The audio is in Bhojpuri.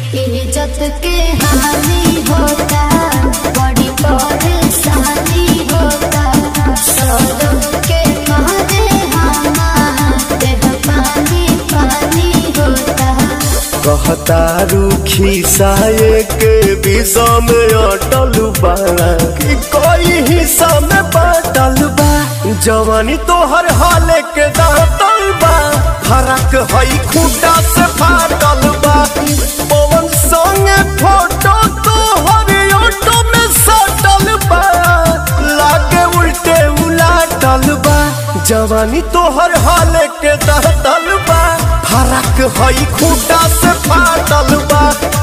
इज्जत के हानि होता बड़ी परेशानी होता सौरभ के मारे हमारे पानी पानी होता कहता रूखी साये के विषा में अटल बा कि कोई हिस्सा में बाटल बा जवानी तोहर हाले के दातल बा फरक हई खूटा से फाटल बा पवन संगे फोटो तोहर ऑटो में सटल बा लागे उल्टे उलाटल बा जवानी तोहर हाले के दहतल बा फरक हई खूटा से फाटल बा